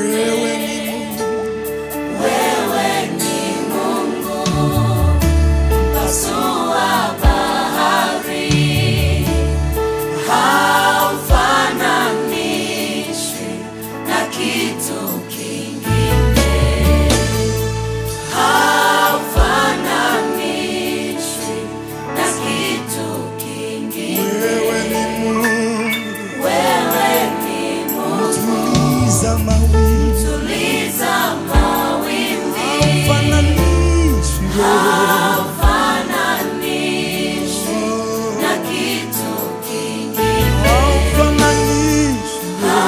Wewe ni Mungu, Wewe ni Mungu mpasua bahari, haufananishwi na kitu kingine, haufananishwi na kitu kingine. wewe ni Mungu, Wewe ni Mungu, tuliza mawimbi, tuliza mawimbi fananishi haufananishwi na kitu kingine, fananishi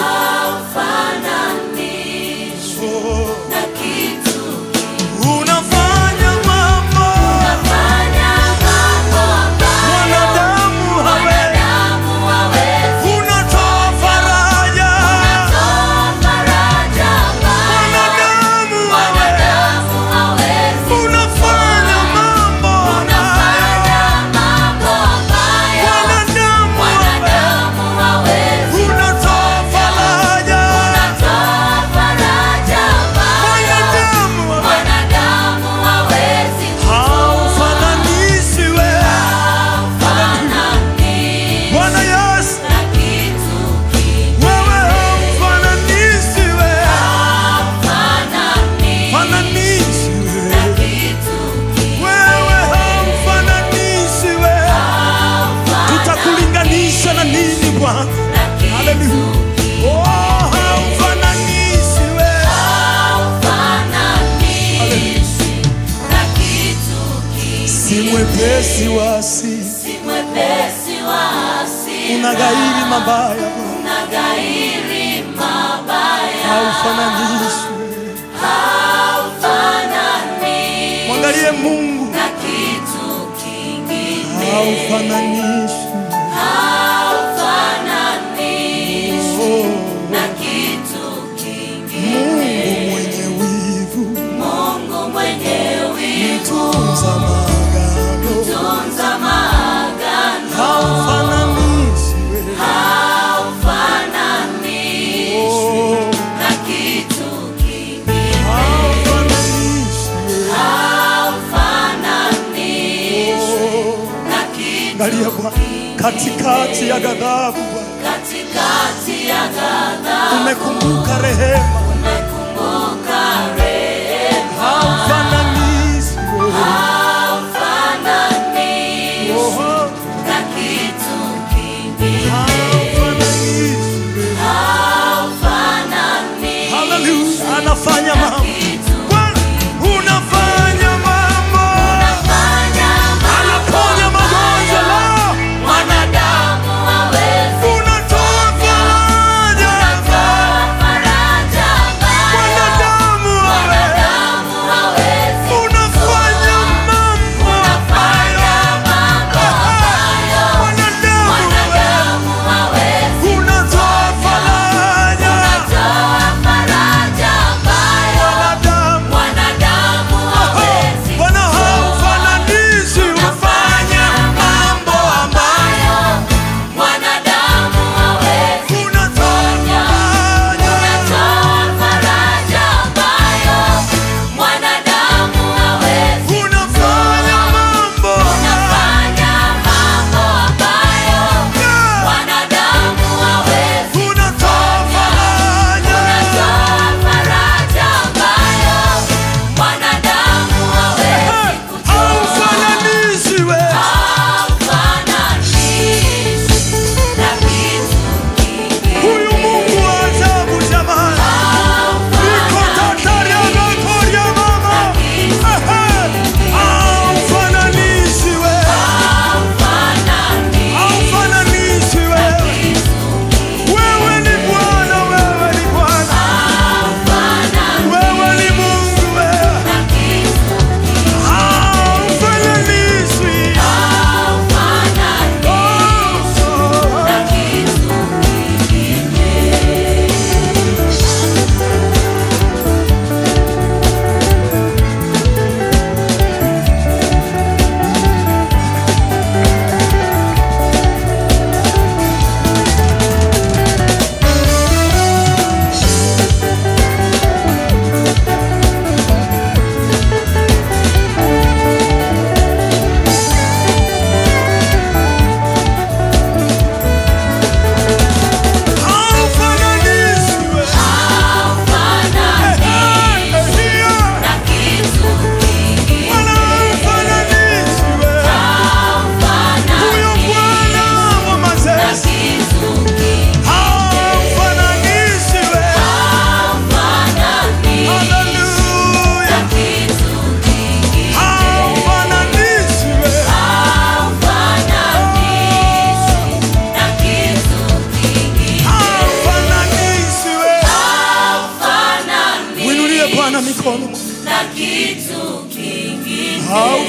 haufananishwi na kitu kingine. unafanya mambo Unafanya mambo ambayo wanadamu hawezi, wanadamu hawezi unatoa faraja kutoa faraja ambayo wanadamu hawezi, wanadamu hawezi unafanya mambo Unafanya mambo ambayo wanadamu hawezi, wanadamu hawezi unatoa faraja Unatoa faraja ambayo wanadamu hawezi. wanadamu hawezi Haufananishi wewe kufananishwa Bwana Yesu, na kitu kingine. wewe haufananishi wewe, Hafananishwi fananishi na wewe, kitu kingine. wewe haufananishi wewe, tutakulinganisha na nini Bwana? Na kitu Haleluya. Oh, haufananishi wewe, hafananishwi na kitu kingine. si mwepesi wa asili, Si mwepesi wa hasira, unaghairi mabaya Bwana, unaghairi mabaya, haufananishi wewe. haufananishwi Mwangalie Mungu, na kitu kingine, haufananishi haufananishwi oh. na kitu kingine. Mungu mwenye wivu, Mungu mwenye wivu, tunza maagano, tunza maagano, haufananishi wewe. haufananishwi Oh, na kitu kingine. haufananishi wewe. Haufananishwi Oh, na kitu Angalia Bwana, katikati ya ghadhabu Bwana, katikati ya ghadhabu umekumbuka rehema, umekumbuka rehema, haufananishi wewe. haufananishwi Oh, na kitu kingine, haufananishi wewe. haufananishwi Hallelujah, anafanya na mambo kitu Bwana, unafanya mambo, unafanya anaponya magonjwa leo, mwanadamu hawezi unatoa faraja kutoa faraja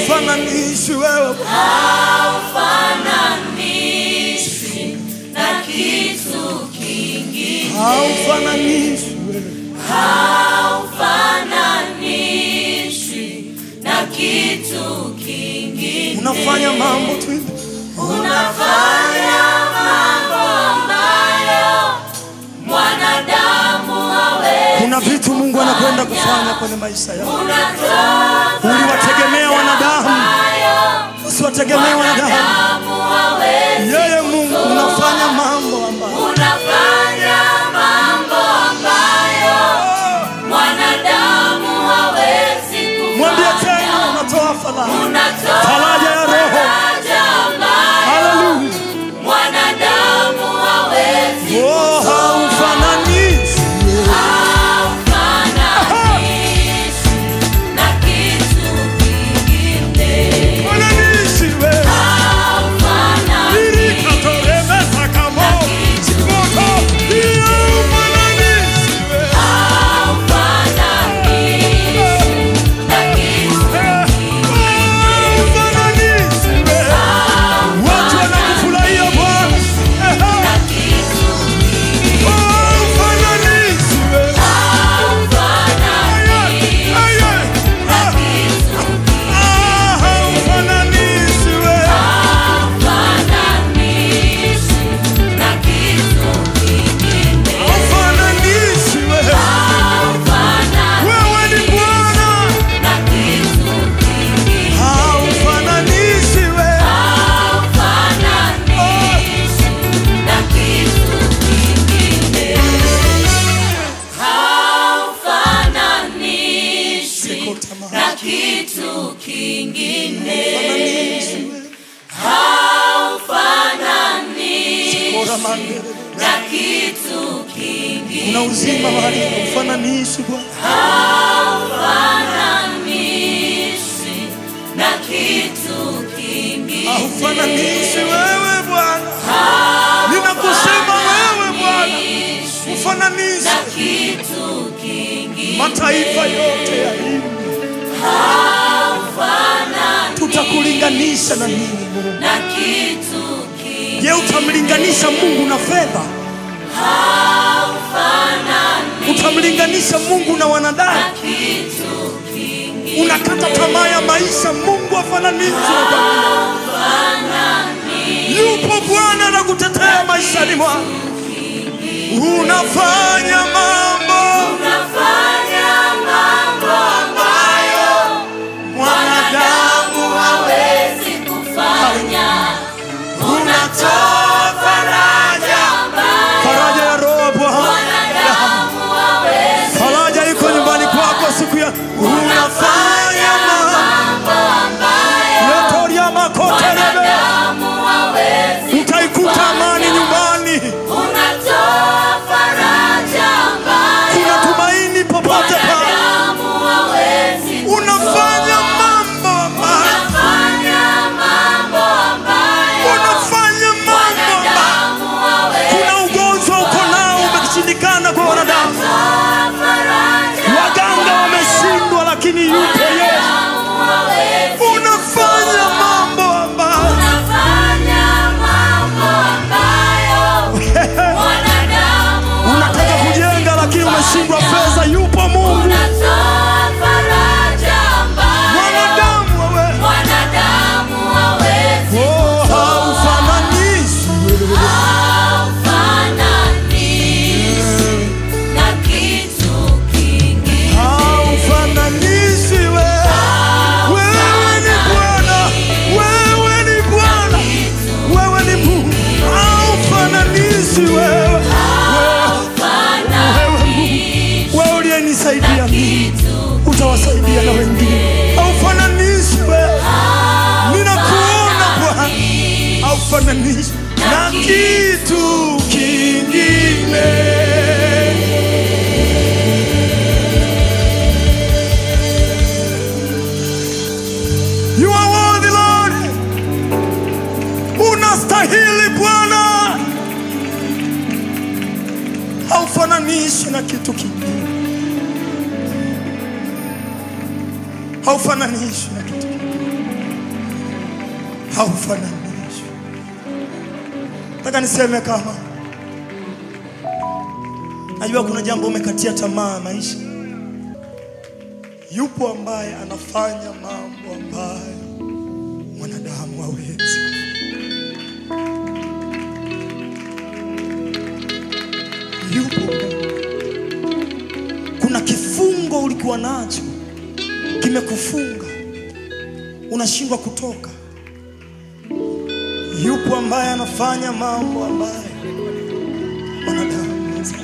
haufananishi wewe haufananishwi na kitu kingine, haufananishi wewe haufananishwi na kitu kingine. unafanya mambo tu Unafanya mambo ambayo mwanadamu hawezi. kuna vitu mungu anakwenda kufanya kwenye maisha yao Unatoa uliwategemea wanadamu ambayo usiwategemee wanadamu mwanadamu hawezi. yeye mungu unafanya mambo ambayo Unafanya mambo ambayo mwanadamu hawezi mwambie kufanya. tena unatoa faraja Unatoa faraja ya roho faraja ambayo haleluya mwanadamu hawezi oh haufananishi Haufananishi na kitu kingine. fananishi wewe Haufananishi Nilikatoremesa kamo Simoto Iyo fananishi wewe haufananishi na kitu Haufananishi wewe Watu wanakufurahia Bwana na kitu Haufananishi wewe haufananishi Aye, aye. na kitu Ah, haufananishi wewe haufananishi na kitu kingine. Haufananishi wewe Haufananishi Wewe ni Bwana na kitu kingine. Haufananishi wewe Haufananishi na kitu kingine. Haufananishi na kitu kingine. Haufananishi na kitu kingine. Una uzima mahali haufananishi Bwana Haufananishi na kitu kingine. haufananishi wewe Bwana ninakusema wewe Bwana ufananishe na kitu kingine. mataifa yote ya hii Haufananishi tutakulinganisha na nini Mungu na kitu kingine. je utamlinganisha Mungu na fedha Haufananishi utamlinganisha Mungu na wanadamu na kitu kingine. unakata tamaa ya maisha Mungu afananishwe na dunia. Haufananishi yupo Bwana na kutetea maishani mwako unafanya mambo unafanya mambo ambayo mwanadamu hawezi kufanya. Unatoa faraja ambayo faraja ya roho Bwana mwanadamu hawezi. faraja iko nyumbani kwako siku ya unafanya mambo Mambo ambayo yotoria makoterebe mwanadamu hawezi. utaikuta amani nyumbani Unatoa faraja ambayo kuna tumaini popote pale mwanadamu hawezi. unafanya mambo ambayo Unafanya mambo ambayo unafanya mambo ambayo mwanadamu hawezi. kuna ugonjwa uko nao umeshindikana kwa wanadamu Unatoa faraja waganga wameshindwa lakini yupo Yesu mwanadamu hawezi. unafanya mambo ambayo Unafanya mambo ambayo mwanadamu unataka hawezi. kujenga lakini umeshindwa fedha yupo Mungu Unatoa faraja ambayo mwanadamu wewe mwanadamu hawezi. oh haufananishi Haufananishi na kitu kingine. haufananishi wewe wewe ni Bwana wewe ni Bwana wewe ni Mungu haufananishi wewe wewe Haufananishi wewe uliyenisaidia na mimi kitu utawasaidia na wengine haufananishi wewe ninakuona Bwana haufananishi na kitu kingine You are worthy Lord unastahili Bwana haufananishi na kitu kingine haufananishi na kitu kingine haufananishwi. Nataka niseme kama najua kuna jambo umekatia tamaa maisha, yupo ambaye anafanya mambo ambayo mwanadamu hawezi. Yupo. Kuna kifungo ulikuwa nacho kimekufunga, unashindwa kutoka. Yupo ambaye anafanya mambo ambayo wanadamu hawezi.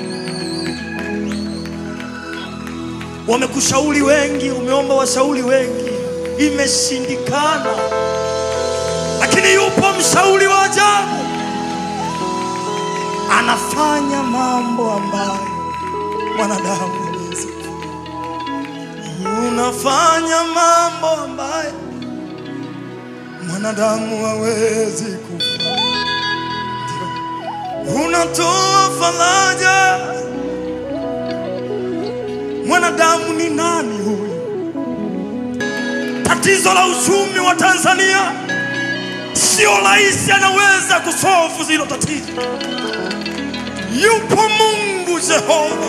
Wamekushauri wengi, umeomba washauri wengi, imeshindikana, lakini yupo mshauri wa ajabu, anafanya mambo ambayo mwanadamu hawezi. Unafanya mambo ambayo mwanadamu hawezi kufanya. Ndio. Unatoa faraja. Mwanadamu ni nani huyu? Tatizo la uchumi wa Tanzania sio rais anaweza kusolve hilo tatizo. Yupo Mungu Jehova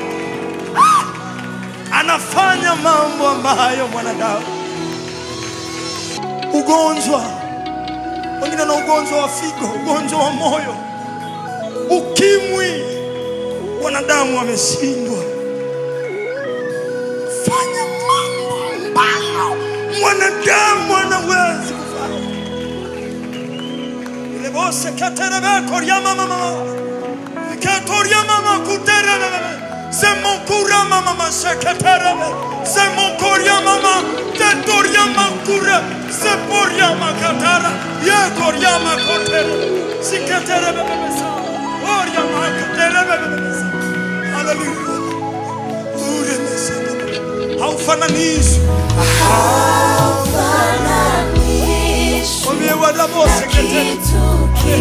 anafanya mambo ambayo mwanadamu. Ugonjwa, wengine na ugonjwa wa figo, ugonjwa wa moyo, ukimwi, wanadamu wameshindwa. Fanya mambo ambayo mwanadamu anawezi kufanya. Ile bose katerebe koryama mama Katoria mama kuterebe C'est mon courant mama masakaterebe C'est mon courant mama Tetoria makure C'est poria makatara Ye koria makotere Sikaterebe bebesa Oria makaterebe bebesa Hallelujah Ure mesaka Haufananishwi Haufananishwi Mwambie wadabose na ketere kitu